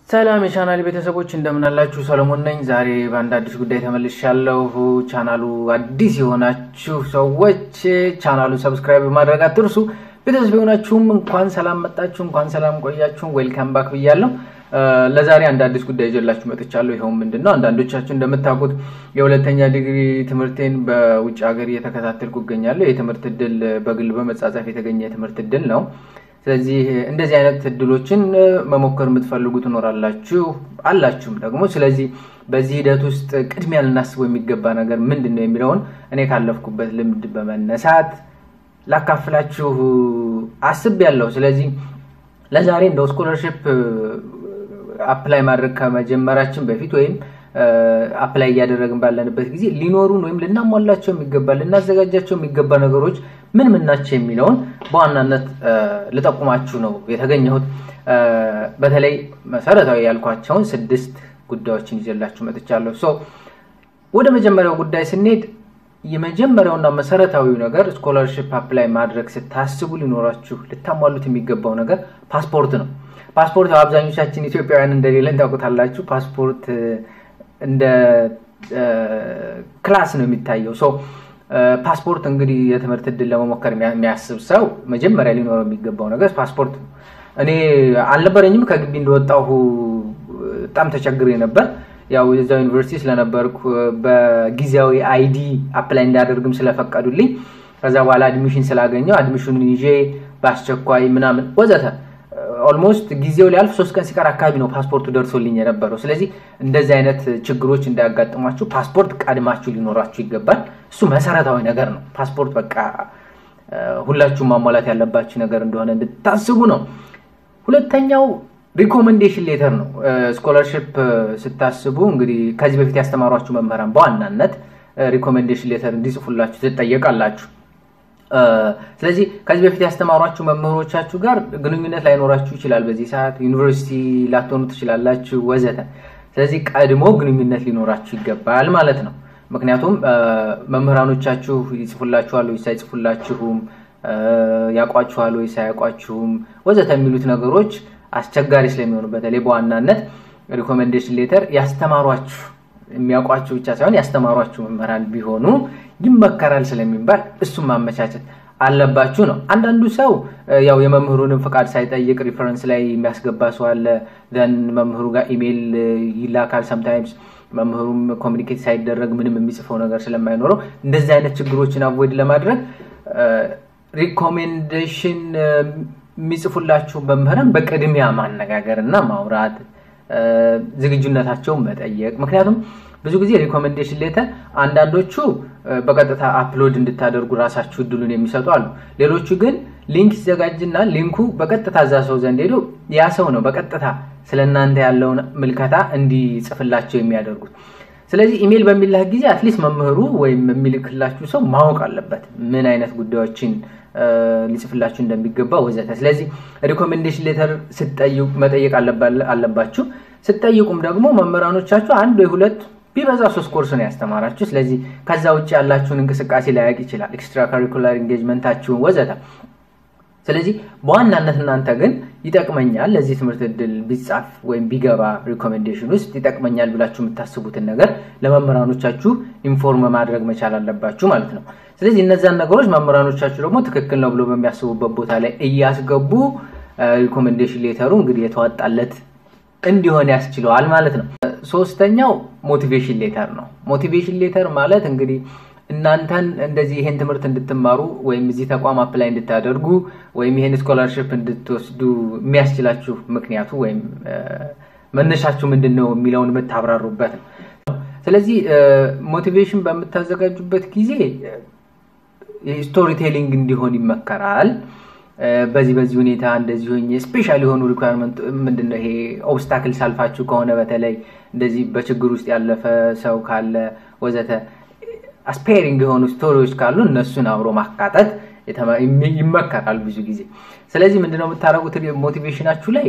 ሰላም የቻናል ቤተሰቦች እንደምን አላችሁ? ሰለሞን ነኝ። ዛሬ በአንድ አዲስ ጉዳይ ተመልሻለሁ። ቻናሉ አዲስ የሆናችሁ ሰዎች ቻናሉ ሰብስክራይብ ማድረግ አትርሱ። ቤተሰብ የሆናችሁም እንኳን ሰላም መጣችሁ፣ እንኳን ሰላም ቆያችሁ። ዌልካም ባክ ብያለሁ። ለዛሬ አንድ አዲስ ጉዳይ ይዤላችሁ መጥቻለሁ። ይኸውም ምንድን ነው? አንዳንዶቻችሁ እንደምታውቁት የሁለተኛ ዲግሪ ትምህርቴን በውጭ ሀገር እየተከታተልኩ እገኛለሁ። የትምህርት እድል በግል በመጻጻፍ የተገኘ የትምህርት እድል ነው። ስለዚህ እንደዚህ አይነት እድሎችን መሞከር የምትፈልጉ ትኖራላችሁ አላችሁም ደግሞ። ስለዚህ በዚህ ሂደት ውስጥ ቅድሚያ ልናስበው የሚገባ ነገር ምንድን ነው የሚለውን እኔ ካለፍኩበት ልምድ በመነሳት ላካፍላችሁ አስቤያለሁ። ስለዚህ ለዛሬ እንደው ስኮለርሽፕ አፕላይ ማድረግ ከመጀመራችን በፊት ወይም አፕላይ እያደረግን ባለንበት ጊዜ ሊኖሩን ወይም ልናሟላቸው የሚገባ ልናዘጋጃቸው የሚገባ ነገሮች ምን ምን ናቸው የሚለውን በዋናነት ልጠቁማችሁ ነው የተገኘሁት። በተለይ መሰረታዊ ያልኳቸውን ስድስት ጉዳዮችን ይዤላችሁ መጥቻለሁ። ሶ ወደ መጀመሪያው ጉዳይ ስንሄድ የመጀመሪያውና መሰረታዊው ነገር ስኮላርሽፕ አፕላይ ማድረግ ስታስቡ ሊኖራችሁ ልታሟሉት የሚገባው ነገር ፓስፖርት ነው። ፓስፖርት አብዛኞቻችን ኢትዮጵያውያን እንደሌለን ታውቁታላችሁ። ፓስፖርት እንደ ክላስ ነው የሚታየው። ሶ ፓስፖርት እንግዲህ የትምህርት እድል ለመሞከር የሚያስብ ሰው መጀመሪያ ሊኖረው የሚገባው ነገር ፓስፖርት ነው። እኔ አልነበረኝም። ከግቢ እንደወጣሁ በጣም ተቸግሬ ነበር። ያው የዛው ዩኒቨርሲቲ ስለነበርኩ በጊዜያዊ አይዲ አፕላይ እንዳደርግም ስለፈቀዱልኝ ከዛ በኋላ አድሚሽን ስላገኘው አድሚሽኑን ይዤ በአስቸኳይ ምናምን ወዘተ ኦልሞስት ጊዜው ሊያልፍ ሶስት ቀን ሲቀር አካባቢ ነው ፓስፖርቱ ደርሶልኝ የነበረው። ስለዚህ እንደዚህ አይነት ችግሮች እንዳያጋጥሟችሁ ፓስፖርት ቀድማችሁ ሊኖራችሁ ይገባል። እሱ መሰረታዊ ነገር ነው። ፓስፖርት በቃ ሁላችሁም ማሟላት ያለባችሁ ነገር እንደሆነ እንድታስቡ ነው። ሁለተኛው ሪኮመንዴሽን ሌተር ነው። ስኮላርሽፕ ስታስቡ እንግዲህ ከዚህ በፊት ያስተማሯችሁ መምህራን በዋናነት ሪኮመንዴሽን ሌተር እንዲጽፉላችሁ ትጠየቃላችሁ። ስለዚህ ከዚህ በፊት ያስተማሯችሁ መምህሮቻችሁ ጋር ግንኙነት ላይኖራችሁ ይችላል። በዚህ ሰዓት ዩኒቨርሲቲ ላትሆኑ ትችላላችሁ፣ ወዘተ። ስለዚህ ቀድሞ ግንኙነት ሊኖራችሁ ይገባል ማለት ነው። ምክንያቱም መምህራኖቻችሁ ይጽፉላችኋል ወይስ አይጽፉላችሁም፣ ያውቋችኋል ወይስ አያውቋችሁም፣ ወዘተ የሚሉት ነገሮች አስቸጋሪ ስለሚሆኑ በተለይ በዋናነት ሪኮሜንዴሽን ሌተር ያስተማሯችሁ የሚያውቋችሁ ብቻ ሳይሆን ያስተማሯችሁ መምህራን ቢሆኑ ይመከራል ስለሚባል እሱም ማመቻቸት አለባችሁ ነው። አንዳንዱ ሰው ያው የመምህሩንም ፍቃድ ሳይጠይቅ ሪፈረንስ ላይ የሚያስገባ ሰው አለ። ዘን መምህሩ ጋር ኢሜይል ይላካል። ሰምታይምስ መምህሩም ኮሚኒኬት ሳይደረግ ምንም የሚጽፈው ነገር ስለማይኖረው እንደዚህ አይነት ችግሮችን አቮይድ ለማድረግ ሪኮሜንዴሽን የሚጽፉላችሁ መምህራን በቅድሚያ ማነጋገር እና ማውራት ዝግጁነታቸውን መጠየቅ። ምክንያቱም ብዙ ጊዜ ሪኮሜንዴሽን ሌተር አንዳንዶቹ በቀጥታ አፕሎድ እንድታደርጉ ራሳችሁ እድሉን የሚሰጡ አሉ። ሌሎቹ ግን ሊንክ ይዘጋጅና ሊንኩ በቀጥታ እዛ ሰው ዘንድ ሄዶ ያ ሰው ነው በቀጥታ ስለ እናንተ ያለውን ምልከታ እንዲጽፍላቸው የሚያደርጉት። ስለዚህ ኢሜይል በሚላክ ጊዜ አትሊስት መምህሩ ወይም የሚልክላችሁ ሰው ማወቅ አለበት ምን አይነት ጉዳዮችን ሊጽፍላችሁ እንደሚገባ ወዘተ። ስለዚህ ሪኮሜንዴሽን ሌተር ስትጠይቁ መጠየቅ አለባችሁ። ስትጠይቁም ደግሞ መምህራኖቻችሁ አንድ ወይ ሁለት ቢበዛ ሶስት ኮርስ ነው ያስተማራችሁ። ስለዚህ ከዛ ውጭ ያላችሁን እንቅስቃሴ ላያውቅ ይችላል፣ ኤክስትራ ካሪኩላር ኢንጌጅመንታችሁን ወዘተ። ስለዚህ በዋናነት እናንተ ግን ይጠቅመኛል ለዚህ ትምህርት እድል ቢጻፍ ወይም ቢገባ ሪኮሜንዴሽን ውስጥ ይጠቅመኛል ብላችሁ የምታስቡትን ነገር ለመምህራኖቻችሁ ኢንፎርም ማድረግ መቻል አለባችሁ ማለት ነው። ስለዚህ እነዛን ነገሮች መምህራኖቻችሁ ደግሞ ትክክል ነው ብሎ በሚያስቡበት ቦታ ላይ እያስገቡ ሪኮሜንዴሽን ሌተሩ እንግዲህ የተዋጣለት እንዲሆን ያስችለዋል ማለት ነው። ሶስተኛው ሞቲቬሽን ሌተር ነው። ሞቲቬሽን ሌተር ማለት እንግዲህ እናንተን እንደዚህ ይሄን ትምህርት እንድትማሩ ወይም እዚህ ተቋም አፕላይ እንድታደርጉ ወይም ይሄን ስኮላርሽፕ እንድትወስዱ የሚያስችላችሁ ምክንያቱ ወይም መነሻችሁ ምንድን ነው የሚለውን የምታብራሩበት ነው። ስለዚህ ሞቲቬሽን በምታዘጋጁበት ጊዜ ስቶሪ ቴሊንግ እንዲሆን ይመከራል። በዚህ በዚህ ሁኔታ እንደዚህ ሆኜ ስፔሻል የሆኑ ሪኳርመንት ምንድነው ይሄ ኦብስታክል ሳልፋችሁ ከሆነ በተለይ እንደዚህ በችግር ውስጥ ያለፈ ሰው ካለ ወዘተ አስፔሪንግ የሆኑ ስቶሪዎች ካሉ እነሱን አብሮ ማካተት ይመከራል ብዙ ጊዜ። ስለዚህ ምንድነው የምታደርጉት ሞቲቬሽናችሁ ላይ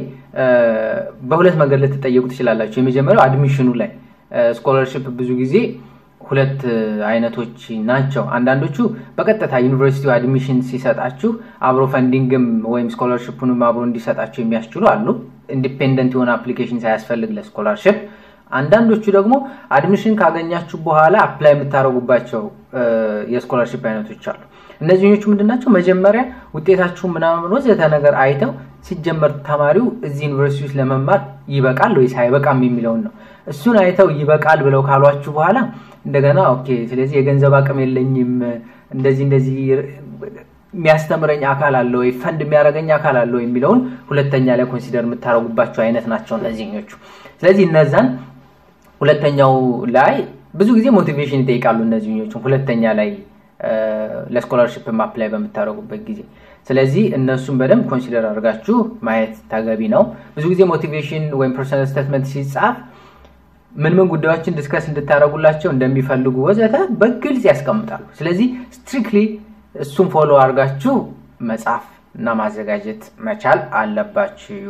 በሁለት መንገድ ልትጠየቁ ትችላላችሁ። የመጀመሪያው አድሚሽኑ ላይ ስኮላርሽፕ ብዙ ጊዜ ሁለት አይነቶች ናቸው። አንዳንዶቹ በቀጥታ ዩኒቨርሲቲው አድሚሽን ሲሰጣችሁ አብሮ ፈንዲንግም ወይም ስኮላርሽፑንም አብሮ እንዲሰጣችሁ የሚያስችሉ አሉ። ኢንዲፔንደንት የሆነ አፕሊኬሽን ሳያስፈልግ ለስኮላርሽፕ። አንዳንዶቹ ደግሞ አድሚሽን ካገኛችሁ በኋላ አፕላይ የምታደርጉባቸው የስኮላርሽፕ አይነቶች አሉ። እነዚህኞቹ ምንድን ናቸው? መጀመሪያ ውጤታችሁ ምናምን ወዘተ ነገር አይተው ሲጀመር ተማሪው እዚህ ዩኒቨርሲቲ ውስጥ ለመማር ይበቃል ወይስ አይበቃም የሚለውን ነው። እሱን አይተው ይበቃል ብለው ካሏችሁ በኋላ እንደገና ኦኬ፣ ስለዚህ የገንዘብ አቅም የለኝም እንደዚህ እንደዚህ የሚያስተምረኝ አካል አለ ወይ ፈንድ የሚያደርገኝ አካል አለ ወይ የሚለውን ሁለተኛ ላይ ኮንሲደር የምታደርጉባቸው አይነት ናቸው እነዚህኞቹ። ስለዚህ እነዛን ሁለተኛው ላይ ብዙ ጊዜ ሞቲቬሽን ይጠይቃሉ። እነዚህኞቹ ሁለተኛ ላይ ለስኮላርሽፕ አፕላይ በምታደርጉበት ጊዜ ስለዚህ እነሱን በደንብ ኮንሲደር አድርጋችሁ ማየት ተገቢ ነው። ብዙ ጊዜ ሞቲቬሽን ወይም ፐርሰናል ስቴትመንት ሲጻፍ ምን ምን ጉዳዮችን ዲስከስ እንድታደርጉላቸው እንደሚፈልጉ ወዘተ በግልጽ ያስቀምጣሉ። ስለዚህ ስትሪክትሊ እሱን ፎሎ አድርጋችሁ መጻፍ እና ማዘጋጀት መቻል አለባችሁ።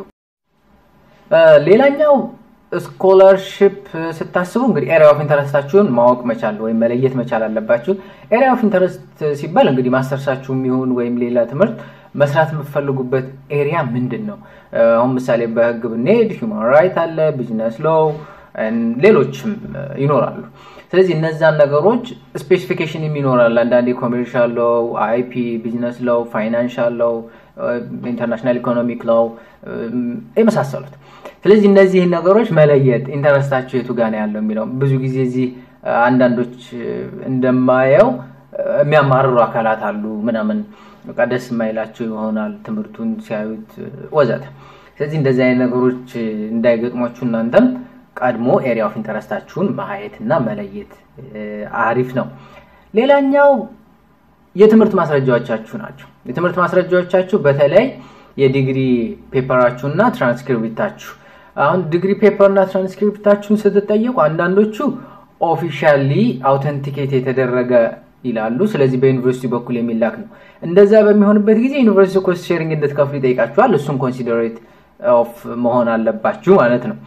ሌላኛው ስኮላርሽፕ ስታስቡ እንግዲህ ኤሪያ ኦፍ ኢንተረስታችሁን ማወቅ መቻል ወይም መለየት መቻል አለባችሁ። ኤሪያ ኦፍ ኢንተረስት ሲባል እንግዲህ ማስተርሳችሁ የሚሆን ወይም ሌላ ትምህርት መስራት የምትፈልጉበት ኤሪያ ምንድን ነው? አሁን ምሳሌ በህግ ብንሄድ ሂውማን ራይት አለ፣ ቢዝነስ ሎው፣ ሌሎችም ይኖራሉ። ስለዚህ እነዛን ነገሮች ስፔሲፊኬሽን ይኖራል። አንዳንዴ ኮሜርሻል ሎው፣ አይፒ፣ ቢዝነስ ሎው፣ ፋይናንሻል ሎው፣ ኢንተርናሽናል ኢኮኖሚክ ሎው የመሳሰሉት ስለዚህ እነዚህን ነገሮች መለየት ኢንተረስታቸው የቱ ጋር ነው ያለው የሚለው ብዙ ጊዜ እዚህ አንዳንዶች እንደማየው የሚያማርሩ አካላት አሉ ምናምን በቃ ደስ የማይላቸው ይሆናል ትምህርቱን ሲያዩት ወዘተ። ስለዚህ እንደዚህ አይነት ነገሮች እንዳይገጥሟችሁ እናንተም ቀድሞ ኤሪያ ኦፍ ኢንተረስታችሁን ማየት እና መለየት አሪፍ ነው። ሌላኛው የትምህርት ማስረጃዎቻችሁ ናቸው። የትምህርት ማስረጃዎቻችሁ በተለይ የዲግሪ ፔፐራችሁ እና ትራንስክሪፕታችሁ አሁን ዲግሪ ፔፐር እና ትራንስክሪፕታችሁን ስትጠየቁ አንዳንዶቹ ኦፊሻሊ አውተንቲኬት የተደረገ ይላሉ። ስለዚህ በዩኒቨርሲቲ በኩል የሚላክ ነው። እንደዛ በሚሆንበት ጊዜ ዩኒቨርሲቲ ኮስት ሼሪንግ እንድትከፍሉ ይጠይቃችኋል። እሱም ኮንሲደሬት ኦፍ መሆን አለባችሁ ማለት ነው።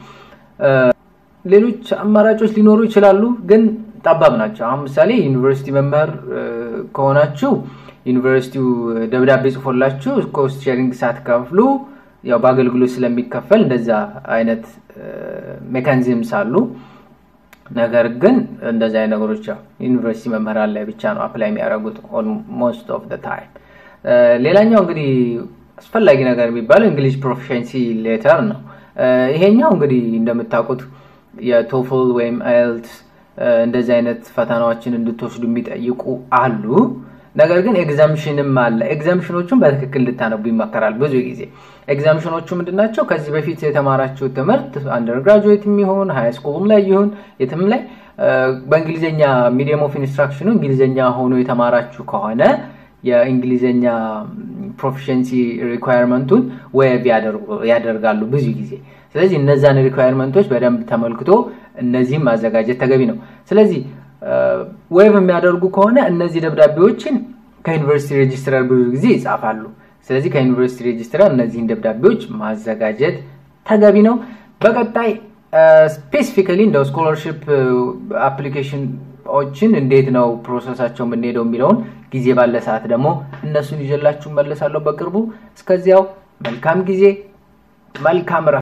ሌሎች አማራጮች ሊኖሩ ይችላሉ፣ ግን ጠባብ ናቸው። አሁን ምሳሌ ዩኒቨርሲቲ መምህር ከሆናችሁ ዩኒቨርሲቲው ደብዳቤ ጽፎላችሁ ኮስት ሼሪንግ ሳትከፍሉ ያው በአገልግሎት ስለሚከፈል እንደዛ አይነት ሜካኒዝምስ አሉ። ነገር ግን እንደዚህ አይነት ነገሮች ያው ዩኒቨርሲቲ መምህራን ላይ ብቻ ነው አፕላይ የሚያደርጉት ሞስት ኦፍ ደ ታይም። ሌላኛው እንግዲህ አስፈላጊ ነገር የሚባለው እንግሊሽ ፕሮፊሽንሲ ሌተር ነው። ይሄኛው እንግዲህ እንደምታውቁት የቶፍል ወይም አይልትስ እንደዚህ አይነት ፈተናዎችን እንድትወስዱ የሚጠይቁ አሉ። ነገር ግን ኤግዛምሽንም አለ። ኤግዛምሽኖቹን በትክክል ልታነቡ ይመከራል። ብዙ ጊዜ ኤግዛምሽኖቹ ምንድናቸው? ከዚህ በፊት የተማራችሁ ትምህርት አንደርግራጁዌት የሚሆን ሃይ ስኩልም ላይ ይሁን የትም ላይ በእንግሊዝኛ ሚዲየም ኦፍ ኢንስትራክሽኑ እንግሊዝኛ ሆኖ የተማራችሁ ከሆነ የእንግሊዝኛ ፕሮፊሽንሲ ሪኳየርመንቱን ዌብ ያደርጋሉ ብዙ ጊዜ። ስለዚህ እነዛን ሪኳየርመንቶች በደንብ ተመልክቶ እነዚህም ማዘጋጀት ተገቢ ነው። ስለዚህ ዌብ የሚያደርጉ ከሆነ እነዚህ ደብዳቤዎችን ከዩኒቨርሲቲ ሬጅስትራር ብዙ ጊዜ ይጻፋሉ። ስለዚህ ከዩኒቨርሲቲ ሬጅስትራር እነዚህን ደብዳቤዎች ማዘጋጀት ተገቢ ነው። በቀጣይ ስፔሲፊካሊ እንደው ስኮላርሽፕ አፕሊኬሽኖችን እንዴት ነው ፕሮሰሳቸው የምንሄደው የሚለውን ጊዜ ባለ ሰዓት ደግሞ እነሱን ይዤላችሁ መለሳለሁ በቅርቡ። እስከዚያው መልካም ጊዜ፣ መልካም